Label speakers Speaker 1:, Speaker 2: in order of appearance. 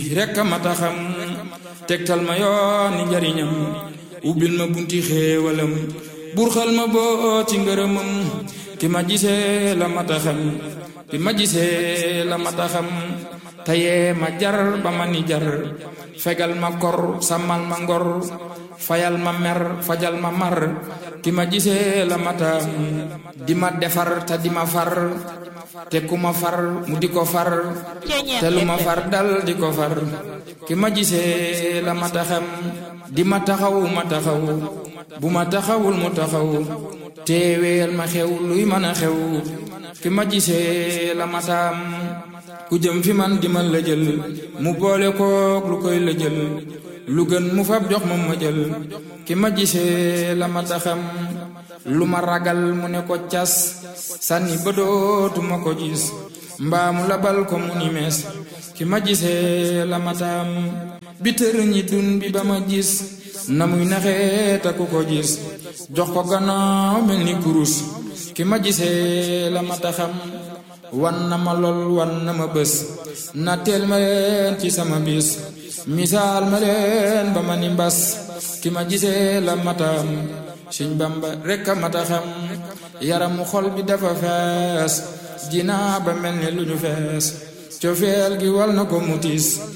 Speaker 1: rekk a mata xam tegtal ma yooni njariñam ubbil ma bunti xéewalam burxal ma boo ci ngërëmam ki ma gisee la mata xam ki ma gisee la mata xam tayee ma jar ba ma ni jar fegal ma kor sàmmal ma ngor fayal ma mer fajal ma mar ki ma gisee la mataam di ma defar te di ma far te ku ma far mu di ko far te lu ma far dal di ko far ki ma gisee la mata xam di ma taxaw ma taxaw bu ma taxawul mu taxaw teeweel ma xew luy mën a xew ki ma gisee la mataam ku jëm fi man di ma la jël mu boole kook lu koy la jël lu gën mu fab jox ma ma jël ki ma gisee la mata xam lu ma ragal mu ne ko cas sànni ba dootuma ko gis mbaamu labal ko mu ni mees ki ma gisee la mataam bi tër ñi dun bi ba ma gis na muy naxee ta ku ko gis jox ko gannaaw mel ni kurus ki ma gisee la mata xam wan na ma lool wan na ma bés na teel ma leen ci sama bis misaal ma leen ba ma ni mbas ki ma gisee la mataam Sëñ Bamba rekk a mata xam yaramu xol bi dafa fees jinaa ba mel ni lu ñu fees cofeel gi wal na ko mutis